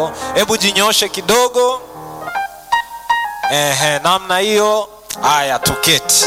hiyo hebu jinyoshe kidogo Ehe, namna hiyo haya tuketi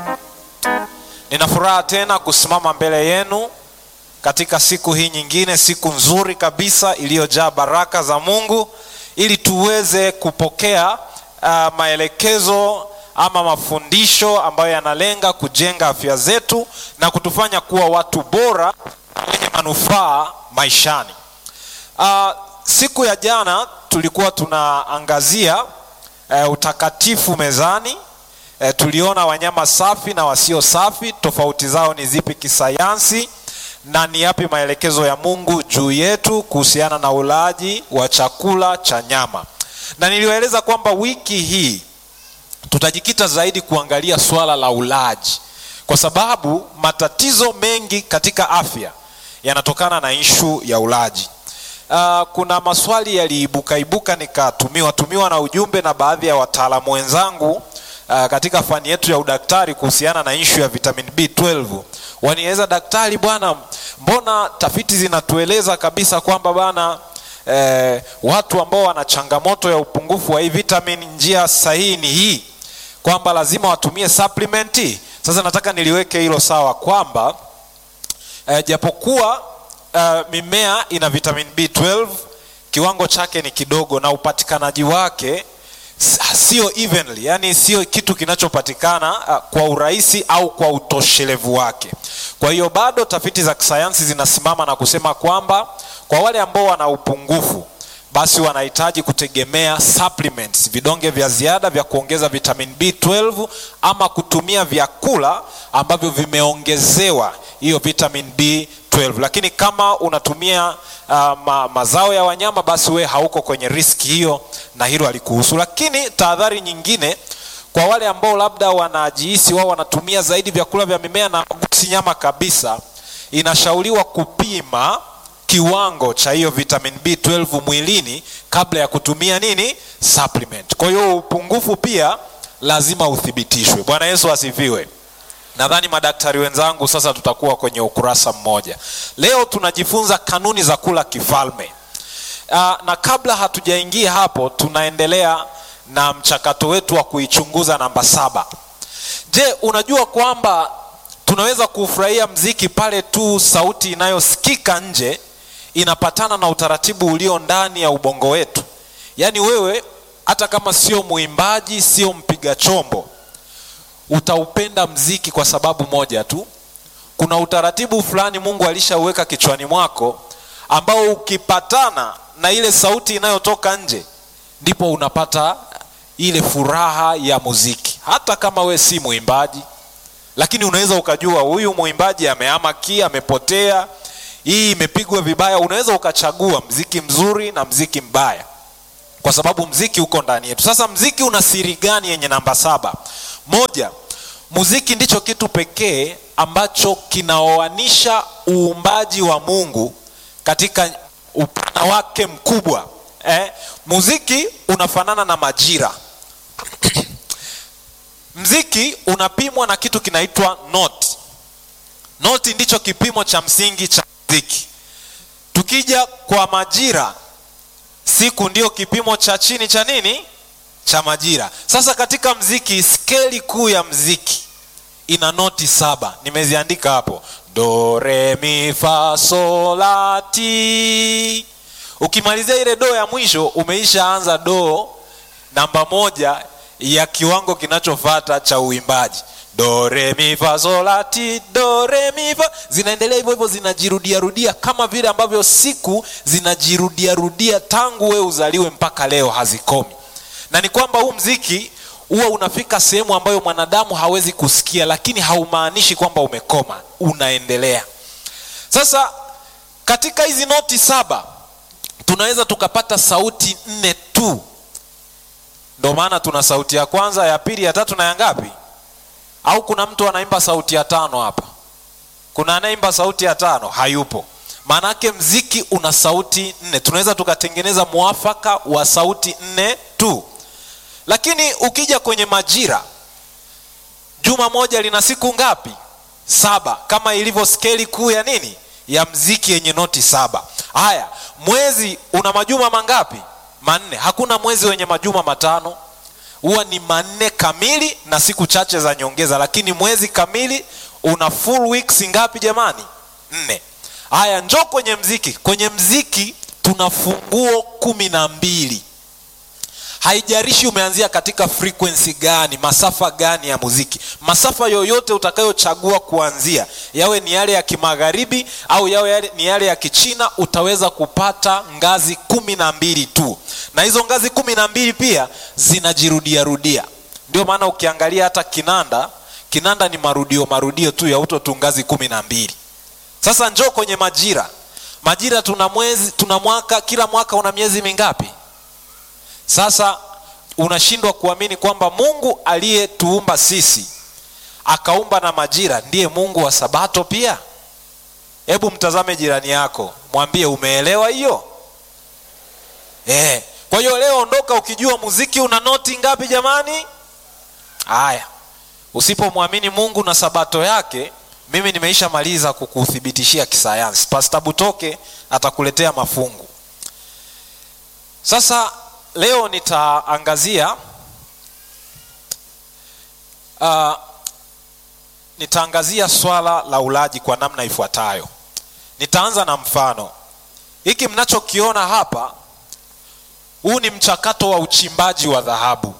nina furaha tena kusimama mbele yenu katika siku hii nyingine siku nzuri kabisa iliyojaa baraka za mungu ili tuweze kupokea uh, maelekezo ama mafundisho ambayo yanalenga kujenga afya zetu na kutufanya kuwa watu bora wenye manufaa maishani uh, siku ya jana tulikuwa tunaangazia uh, utakatifu mezani uh, tuliona wanyama safi na wasio safi tofauti zao ni zipi kisayansi na ni yapi maelekezo ya mungu juu yetu kuhusiana na ulaji wa chakula cha nyama na niliwaeleza kwamba wiki hii tutajikita zaidi kuangalia swala la ulaji kwa sababu matatizo mengi katika afya yanatokana na ishu ya ulaji uh, kuna maswali yaliibukaibuka nikatumiwa tumiwa na ujumbe na baadhi ya wataalamu wenzangu uh, katika fani yetu ya udaktari kuhusiana na ishu ya vitamin b12 wanieleza daktari bwana mbona tafiti zinatueleza kabisa kwamba bana eh, watu ambao wana changamoto ya upungufu wa hii vitamin njia sahihi ni hii kwamba lazima watumie supplement sasa nataka niliweke hilo sawa kwamba eh, japokuwa eh, mimea ina vitamin b12 kiwango chake ni kidogo na upatikanaji wake sio evenly yani sio kitu kinachopatikana uh, kwa urahisi au kwa utoshelevu wake kwa hiyo bado tafiti za kisayansi zinasimama na kusema kwamba kwa wale ambao wana upungufu basi wanahitaji kutegemea supplements vidonge vya ziada vya kuongeza vitamin b12 ama kutumia vyakula ambavyo vimeongezewa hiyo vitamin b12 lakini kama unatumia uh, ma, mazao ya wanyama basi we hauko kwenye riski hiyo na hilo halikuhusu lakini tahadhari nyingine kwa wale ambao labda wanajihisi wao wanatumia zaidi vyakula vya mimea na gusi nyama kabisa inashauriwa kupima kiwango cha hiyo vitamin b12 mwilini kabla ya kutumia nini supplement kwa hiyo upungufu pia lazima uthibitishwe bwana yesu asifiwe nadhani madaktari wenzangu sasa tutakuwa kwenye ukurasa mmoja leo tunajifunza kanuni za kula kifalme uh, na kabla hatujaingia hapo tunaendelea na mchakato wetu wa kuichunguza namba saba je unajua kwamba tunaweza kufurahia mziki pale tu sauti inayosikika nje inapatana na utaratibu ulio ndani ya ubongo wetu yaani wewe hata kama sio mwimbaji sio mpiga chombo utaupenda mziki kwa sababu moja tu kuna utaratibu fulani mungu alishauweka kichwani mwako ambao ukipatana na ile sauti inayotoka nje ndipo unapata ile furaha ya muziki hata kama we si mwimbaji lakini unaweza ukajua huyu mwimbaji ameama ki amepotea hii imepigwa vibaya unaweza ukachagua mziki mzuri na mziki mbaya kwa sababu mziki uko ndani yetu sasa mziki una siri gani yenye namba saba moja muziki ndicho kitu pekee ambacho kinaoanisha uumbaji wa mungu katika upana wake mkubwa eh? muziki unafanana na majira mziki unapimwa na kitu kinaitwa noti noti ndicho kipimo cha msingi cha mziki tukija kwa majira siku ndio kipimo cha chini cha nini cha majira sasa katika mziki skeli kuu ya mziki ina noti saba nimeziandika hapo do re mi fa sol la ti ukimalizia ile do ya mwisho umeishaanza do namba moja ya kiwango kinachofata cha uimbaji do re mi fa sol la ti do re mi fa zinaendelea hivyo hivyo zinajirudiarudia kama vile ambavyo siku zinajirudiarudia tangu we uzaliwe mpaka leo hazikomi na ni kwamba huu mziki huwa unafika sehemu ambayo mwanadamu hawezi kusikia lakini haumaanishi kwamba umekoma unaendelea sasa katika hizi noti saba tunaweza tukapata sauti nne tu ndo maana tuna sauti ya kwanza ya pili ya tatu na ya ngapi au kuna mtu anaimba sauti ya tano hapa kuna anayeimba sauti ya tano hayupo maanake mziki una sauti nne tunaweza tukatengeneza mwafaka wa sauti nne tu lakini ukija kwenye majira juma moja lina siku ngapi saba kama ilivyo skeli kuu ya nini ya mziki yenye noti saba haya mwezi una majuma mangapi manne hakuna mwezi wenye majuma matano huwa ni manne kamili na siku chache za nyongeza lakini mwezi kamili una full weeks ngapi jamani nne haya njo kwenye mziki kwenye mziki tuna funguo kumi na mbili haijarishi umeanzia katika frequency gani masafa gani ya muziki masafa yoyote utakayochagua kuanzia yawe ni yale ya kimagharibi au yawe yale, ni yale ya kichina utaweza kupata ngazi kumi na mbili tu na hizo ngazi kumi na mbili pia zinajirudiarudia ndio maana ukiangalia hata kinanda kinanda ni marudio marudio tu ya uto tu ngazi kumi na mbili sasa njoo kwenye majira majira tuna mwezi tuna mwaka kila mwaka una miezi mingapi sasa unashindwa kuamini kwamba mungu aliyetuumba sisi akaumba na majira ndiye mungu wa sabato pia hebu mtazame jirani yako mwambie umeelewa hiyo eh. kwa hiyo leo ondoka ukijua muziki una noti ngapi jamani haya usipomwamini mungu na sabato yake mimi nimeisha maliza kukuthibitishia kisayansi pasta butoke atakuletea mafungu sasa leo nitaangazia uh, nitaangazia swala la ulaji kwa namna ifuatayo nitaanza na mfano hiki mnachokiona hapa huu ni mchakato wa uchimbaji wa dhahabu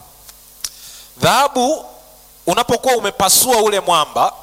dhahabu unapokuwa umepasua ule mwamba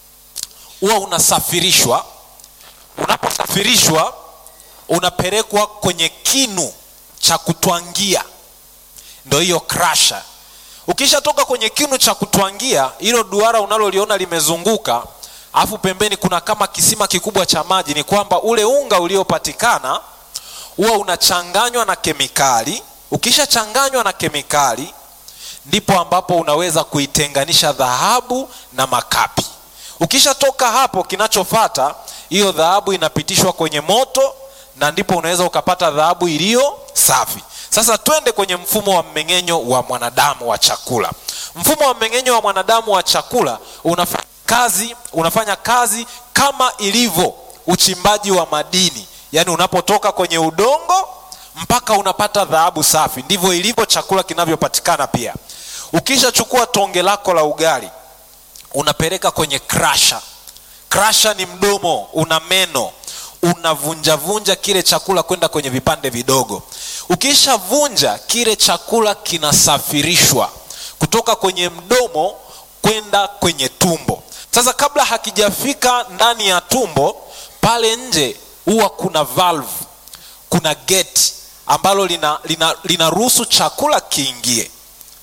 huwa unasafirishwa unaposafirishwa unapelekwa kwenye kinu cha kutwangia ndo hiyo krasha ukishatoka kwenye kinu cha kutwangia hilo duara unaloliona limezunguka alafu pembeni kuna kama kisima kikubwa cha maji ni kwamba ule unga uliopatikana huwa unachanganywa na kemikali ukishachanganywa na kemikali ndipo ambapo unaweza kuitenganisha dhahabu na makapi ukishatoka hapo kinachofata hiyo dhahabu inapitishwa kwenye moto na ndipo unaweza ukapata dhahabu iliyo safi sasa twende kwenye mfumo wa mmeng'enyo wa mwanadamu wa chakula mfumo wa mmeng'enyo wa mwanadamu wa chakula unafanya kazi unafanya kazi kama ilivyo uchimbaji wa madini yaani unapotoka kwenye udongo mpaka unapata dhahabu safi ndivyo ilivyo chakula kinavyopatikana pia ukishachukua tonge lako la ugali unapeleka kwenye krasha krasha ni mdomo una meno unavunjavunja kile chakula kwenda kwenye vipande vidogo ukishavunja kile chakula kinasafirishwa kutoka kwenye mdomo kwenda kwenye tumbo sasa kabla hakijafika ndani ya tumbo pale nje huwa kuna valve kuna geti ambalo linaruhusu lina, lina, lina chakula kiingie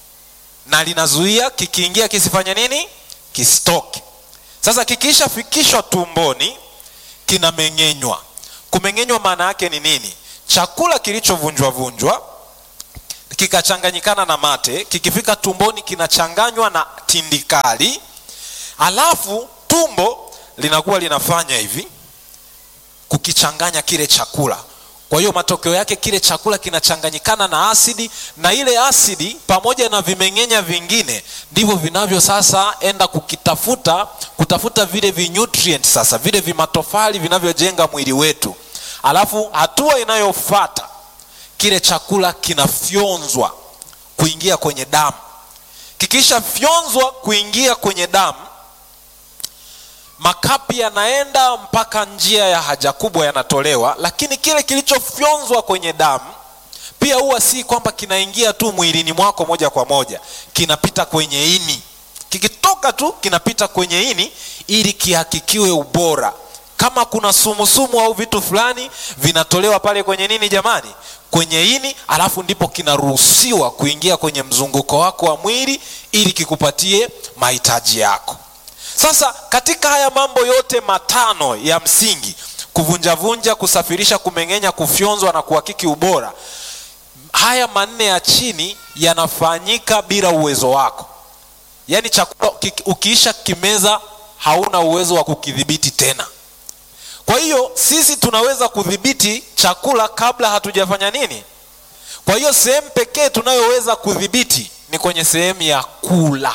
na linazuia kikiingia kisifanye nini kisitoke sasa kikishafikishwa tumboni kinameng'enywa kumeng'enywa maana yake ni nini chakula kilichovunjwa vunjwa kikachanganyikana na mate kikifika tumboni kinachanganywa na tindikali alafu tumbo linakuwa linafanya hivi kukichanganya kile chakula kwa hiyo matokeo yake kile chakula kinachanganyikana na asidi na ile asidi pamoja na vimeng'enya vingine ndivyo vinavyo sasa enda kukitafuta kutafuta vile vinutrient sasa vile vimatofali vinavyojenga mwili wetu alafu hatua inayofata kile chakula kinafyonzwa kuingia kwenye damu kikishafyonzwa kuingia kwenye damu makapi yanaenda mpaka njia ya haja kubwa yanatolewa lakini kile kilichofyonzwa kwenye damu pia huwa si kwamba kinaingia tu mwilini mwako moja kwa moja kinapita kwenye ini kikitoka tu kinapita kwenye ini ili kihakikiwe ubora kama kuna sumusumu au vitu fulani vinatolewa pale kwenye nini jamani kwenye ini alafu ndipo kinaruhusiwa kuingia kwenye mzunguko wako wa mwili ili kikupatie mahitaji yako sasa katika haya mambo yote matano ya msingi kuvunjavunja kusafirisha kumeng'enya kufyonzwa na kuhakiki ubora haya manne ya chini yanafanyika bila uwezo wako yaani chakula ukiisha kimeza hauna uwezo wa kukidhibiti tena kwa hiyo sisi tunaweza kudhibiti chakula kabla hatujafanya nini kwa hiyo sehemu pekee tunayoweza kudhibiti ni kwenye sehemu ya kula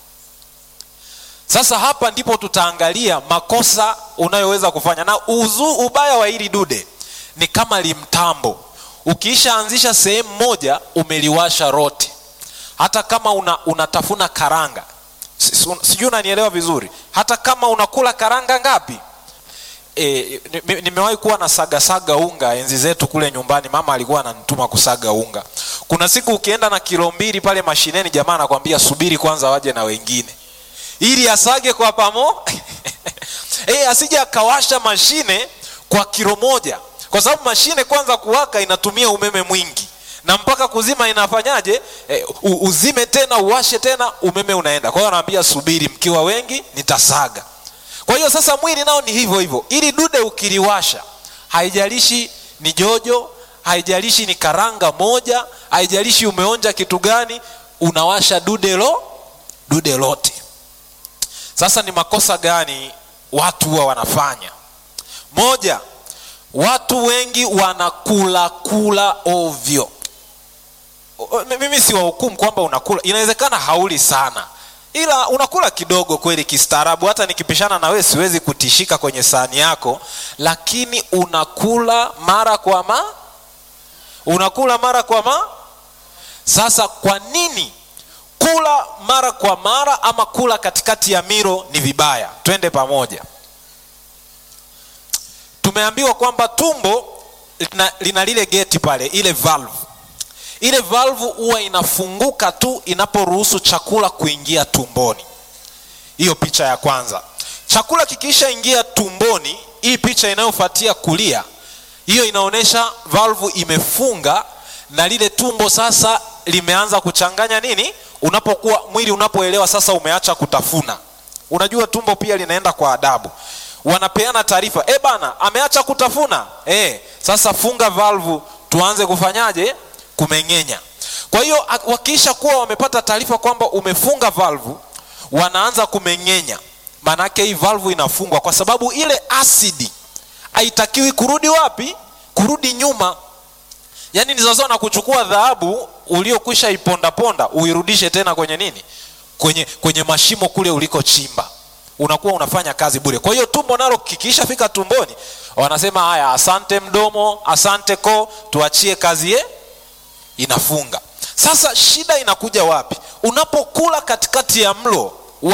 sasa hapa ndipo tutaangalia makosa unayoweza kufanya na uzu, ubaya wa hili dude ni kama limtambo ukiishaanzisha sehemu moja umeliwasha rote hata kama una, unatafuna karanga Si- si- sijui unanielewa vizuri hata kama unakula karanga ngapi e, ni- nimewahi kuwa na saga saga unga enzi zetu kule nyumbani mama alikuwa ananituma kusaga unga kuna siku ukienda na kilo mbili pale mashineni jamaa anakwambia subiri kwanza waje na wengine ili asage kwa pamo e, asije akawasha mashine kwa kilo moja kwa sababu mashine kwanza kuwaka inatumia umeme mwingi na mpaka kuzima inafanyaje e, u- uzime tena uwashe tena umeme unaenda kwa hiyo anaambia subiri mkiwa wengi nitasaga kwa hiyo sasa mwili nao ni hivyo hivyo ili dude ukiliwasha haijalishi ni jojo haijalishi ni karanga moja haijalishi umeonja kitu gani unawasha dude lo dude lote sasa ni makosa gani watu huwa wanafanya moja watu wengi wanakula kula ovyo O- mimi si wahukumu kwamba unakula inawezekana hauli sana ila unakula kidogo kweli kistaarabu hata nikipishana na wewe siwezi kutishika kwenye sahani yako lakini unakula mara kwa ma unakula mara kwa ma sasa kwa nini kula mara kwa mara ama kula katikati ya milo ni vibaya twende pamoja tumeambiwa kwamba tumbo lina, lina lile geti pale ile valve ile valve huwa inafunguka tu inaporuhusu chakula kuingia tumboni hiyo picha ya kwanza chakula kikiisha ingia tumboni hii picha inayofuatia kulia hiyo inaonyesha valvu imefunga na lile tumbo sasa limeanza kuchanganya nini unapokuwa mwili unapoelewa sasa umeacha kutafuna unajua tumbo pia linaenda kwa adabu wanapeana taarifa e bana ameacha kutafuna e, sasa funga valvu tuanze kufanyaje kumeng'enya kwa hiyo ak- wakiisha kuwa wamepata taarifa kwamba umefunga valvu wanaanza kumeng'enya maanake hii valvu inafungwa kwa sababu ile asidi haitakiwi kurudi wapi kurudi nyuma yaani ni sawasawa na kuchukua dhahabu uliokwisha ipondaponda uirudishe tena kwenye nini kwenye kwenye mashimo kule ulikochimba unakuwa unafanya kazi bure kwa hiyo tumbo nalo kikiishafika tumboni wanasema haya asante mdomo asante koo tuachie kazi ye inafunga sasa shida inakuja wapi unapokula katikati ya mlo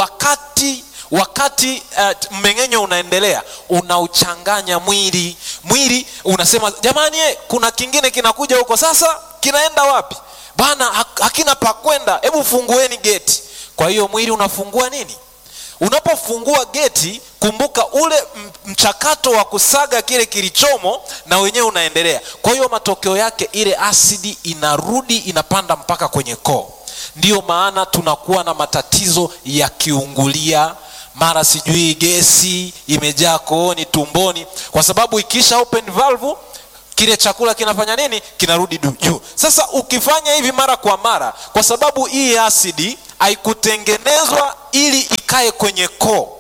wakati wakati uh, mmeng'enyo unaendelea unauchanganya mwili mwili unasema jamani eh, kuna kingine kinakuja huko sasa kinaenda wapi bana hak- hakina pakwenda hebu fungueni geti kwa hiyo mwili unafungua nini unapofungua geti kumbuka ule m- mchakato wa kusaga kile kilichomo na wenyewe unaendelea kwa hiyo matokeo yake ile asidi inarudi inapanda mpaka kwenye koo ndiyo maana tunakuwa na matatizo ya kiungulia mara sijui gesi imejaa kooni tumboni kwa sababu ikisha open valve kile chakula kinafanya nini kinarudi du- juu sasa ukifanya hivi mara kwa mara kwa sababu hii asidi haikutengenezwa ili ikae kwenye koo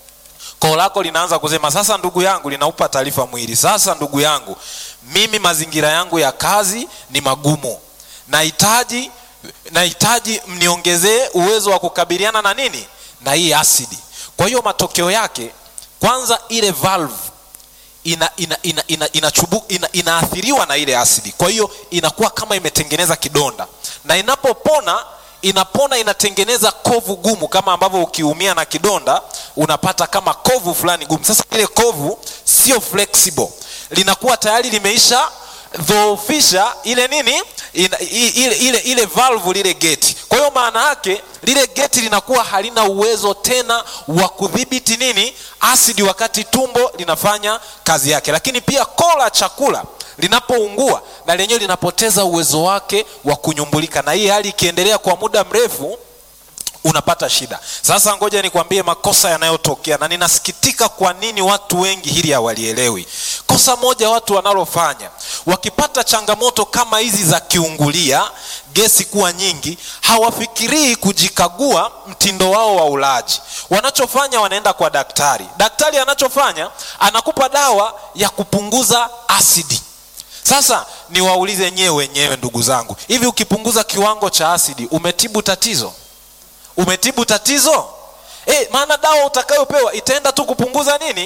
koo lako linaanza kusema sasa ndugu yangu linaupa taarifa mwili sasa ndugu yangu mimi mazingira yangu ya kazi ni magumu nahitaji nahitaji mniongezee uwezo wa kukabiliana na nini na hii asidi kwa hiyo matokeo yake kwanza ile valve ina, ina, ina, ina, inachubu, ina, inaathiriwa na ile asidi kwa hiyo inakuwa kama imetengeneza kidonda na inapopona inapona inatengeneza kovu gumu kama ambavyo ukiumia na kidonda unapata kama kovu fulani gumu sasa ile kovu sio flexible linakuwa tayari limeisha dhoofisha ile nini ina, i- ile, ile, ile valve lile geti kwa hiyo maana yake lile geti linakuwa halina uwezo tena wa kudhibiti nini asidi wakati tumbo linafanya kazi yake lakini pia koo la chakula linapoungua na lenyewe linapoteza uwezo wake wa kunyumbulika na hii hali ikiendelea kwa muda mrefu unapata shida sasa ngoja nikwambie makosa yanayotokea na ninasikitika kwa nini watu wengi hili hawalielewi kosa moja watu wanalofanya wakipata changamoto kama hizi za kiungulia gesi kuwa nyingi hawafikirii kujikagua mtindo wao wa ulaji wanachofanya wanaenda kwa daktari daktari anachofanya anakupa dawa ya kupunguza asidi sasa niwaulize nyewe wenyewe ndugu zangu hivi ukipunguza kiwango cha asidi umetibu tatizo umetibu tatizo e, maana dawa utakayopewa itaenda tu kupunguza nini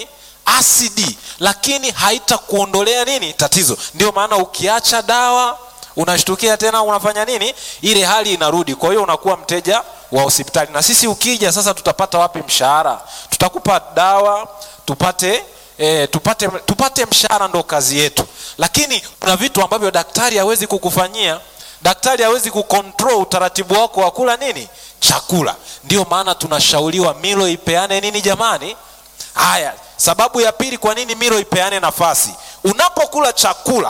asidi lakini haitakuondolea nini tatizo ndio maana ukiacha dawa unashtukia tena unafanya nini ile hali inarudi kwa hiyo unakuwa mteja wa hospitali na sisi ukija sasa tutapata wapi mshahara tutakupa dawa tupate E, tupate, tupate mshahara ndo kazi yetu lakini kuna vitu ambavyo daktari hawezi kukufanyia daktari hawezi kukontrol utaratibu wako wa kula nini chakula ndio maana tunashauriwa milo ipeane nini jamani haya sababu ya pili kwa nini milo ipeane nafasi unapokula chakula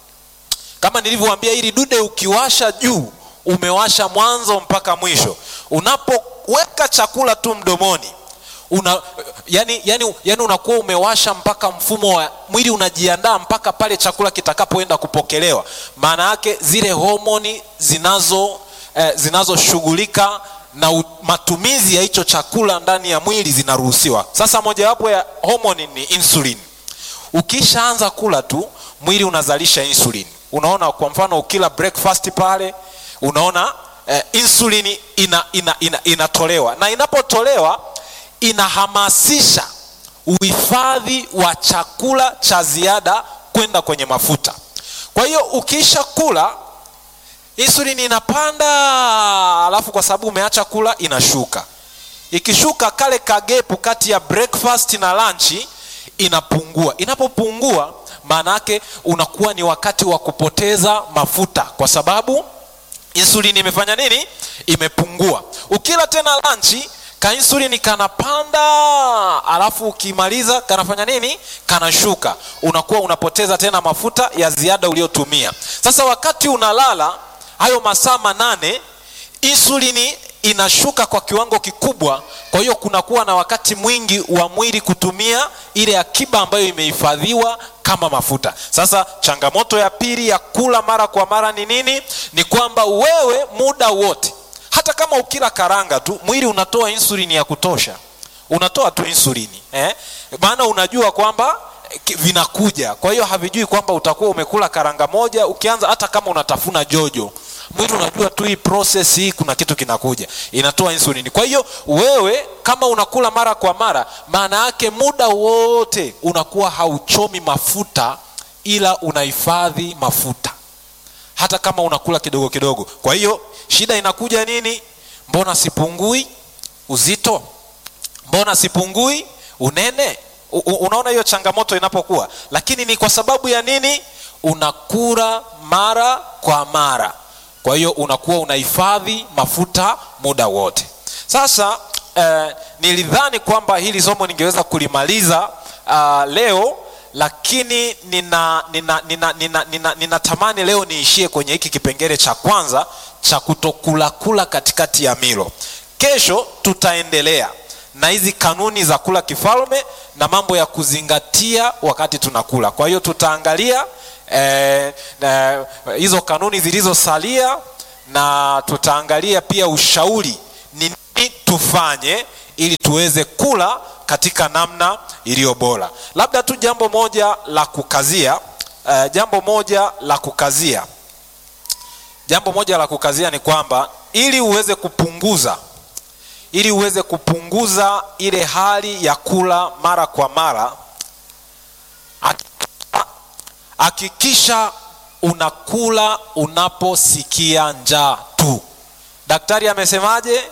kama nilivyowaambia ili dude ukiwasha juu umewasha mwanzo mpaka mwisho unapoweka chakula tu mdomoni una, yani, yani, yani unakuwa umewasha mpaka mfumo wa mwili unajiandaa mpaka pale chakula kitakapoenda kupokelewa maana yake zile homoni zinazo eh, zinazoshughulika na u, matumizi ya hicho chakula ndani ya mwili zinaruhusiwa sasa mojawapo ya homoni ni insulin ukishaanza kula tu mwili unazalisha insulin unaona kwa mfano ukila breakfast pale unaona eh, insulin ina, ina, ina, inatolewa na inapotolewa inahamasisha uhifadhi wa chakula cha ziada kwenda kwenye mafuta kwa hiyo ukisha kula insulin inapanda alafu kwa sababu umeacha kula inashuka ikishuka kale kagepu kati ya breakfast na lanchi inapungua inapopungua maana yake unakuwa ni wakati wa kupoteza mafuta kwa sababu insulini imefanya nini imepungua ukila tena lanchi kainsulini kanapanda alafu ukimaliza kanafanya nini kanashuka unakuwa unapoteza tena mafuta ya ziada uliotumia sasa wakati unalala hayo masaa manane insulini inashuka kwa kiwango kikubwa kwa hiyo kunakuwa na wakati mwingi wa mwili kutumia ile akiba ambayo imehifadhiwa kama mafuta sasa changamoto ya pili ya kula mara kwa mara ni nini ni kwamba wewe muda wote hata kama ukila karanga tu mwili unatoa insulini ya kutosha unatoa tu insulini eh? maana unajua kwamba vinakuja kwa hiyo havijui kwamba utakuwa umekula karanga moja ukianza hata kama unatafuna jojo mwili unajua tu hii process hii kuna kitu kinakuja inatoa insulini kwa hiyo wewe kama unakula mara kwa mara maana yake muda wote unakuwa hauchomi mafuta ila unahifadhi mafuta hata kama unakula kidogo kidogo kwa hiyo shida inakuja nini mbona sipungui uzito mbona sipungui unene U, unaona hiyo changamoto inapokuwa lakini ni kwa sababu ya nini unakula mara kwa mara kwa hiyo unakuwa unahifadhi mafuta muda wote sasa eh, nilidhani kwamba hili somo ningeweza kulimaliza uh, leo lakini nina nina nina nina, nina, nina tamani leo niishie kwenye hiki kipengele cha kwanza cha kutokulakula katikati ya milo kesho tutaendelea na hizi kanuni za kula kifalme na mambo ya kuzingatia wakati tunakula kwa hiyo tutaangalia eh, eh, hizo kanuni zilizosalia na tutaangalia pia ushauri ni nini tufanye ili tuweze kula katika namna iliyo bora labda tu jambo moja la kukazia uh, jambo moja la kukazia jambo moja la kukazia ni kwamba ili uweze kupunguza ili uweze kupunguza ile hali ya kula mara kwa mara hakikisha unakula unaposikia njaa tu daktari amesemaje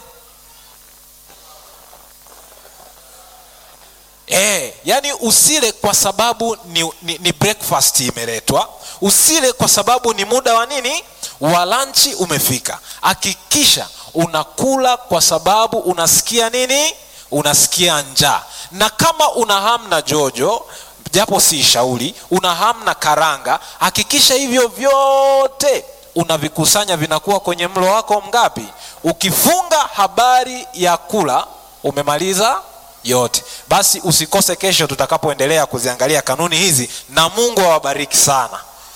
E, yani usile kwa sababu ni, ni, ni breakfast imeletwa usile kwa sababu ni muda wa nini wa lanchi umefika hakikisha unakula kwa sababu unasikia nini unasikia njaa na kama una hamna jojo japo si shauri una hamna karanga hakikisha hivyo vyote unavikusanya vinakuwa kwenye mlo wako mgapi ukifunga habari ya kula umemaliza yote basi usikose kesho tutakapoendelea kuziangalia kanuni hizi na mungu awabariki sana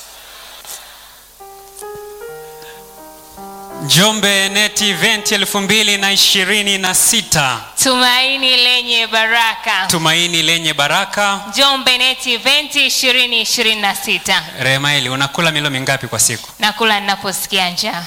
njombe net event elfu mbili na ishirini na sita tumaini lenye baraka tumaini lenye baraka njombe net event 2026 remaeli unakula milo mingapi kwa siku nakula ninaposikia njaa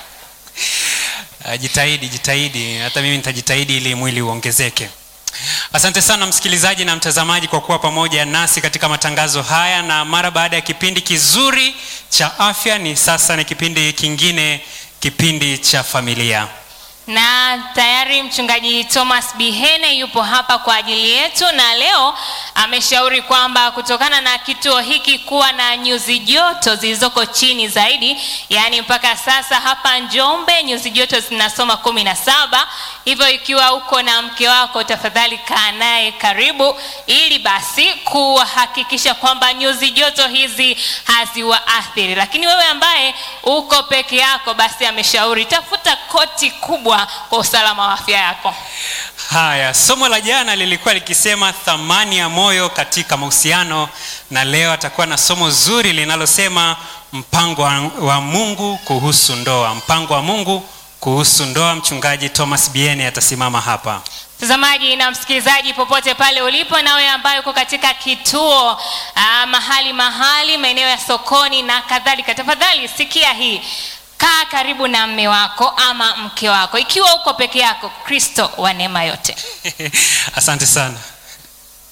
Uh, jitahidi jitahidi hata mimi nitajitahidi ili mwili uongezeke Asante sana msikilizaji na mtazamaji kwa kuwa pamoja nasi katika matangazo haya, na mara baada ya kipindi kizuri cha afya, ni sasa ni kipindi kingine, kipindi cha familia. na tayari mchungaji Thomas Bihene yupo hapa kwa ajili yetu, na leo ameshauri kwamba kutokana na kituo hiki kuwa na nyuzi joto zilizoko chini zaidi, yaani mpaka sasa hapa Njombe nyuzi joto zinasoma kumi na saba. Hivyo ikiwa uko na mke wako, tafadhali kaa naye karibu, ili basi kuhakikisha kwamba nyuzi joto hizi haziwaathiri. Lakini wewe ambaye uko peke yako, basi ameshauri tafuta koti kubwa kwa usalama wa afya yako. Haya, somo la jana lilikuwa likisema thamani ya moyo katika mahusiano, na leo atakuwa na somo zuri linalosema mpango wa, wa Mungu kuhusu ndoa. Mpango wa Mungu kuhusu ndoa. Mchungaji Thomas Biene atasimama hapa. Mtazamaji na msikilizaji popote pale ulipo, na wewe ambaye uko katika kituo ah, mahali mahali, maeneo ya sokoni na kadhalika, tafadhali sikia hii. Kaa karibu na mme wako ama mke wako. Ikiwa uko peke yako, Kristo wa neema yote Asante sana.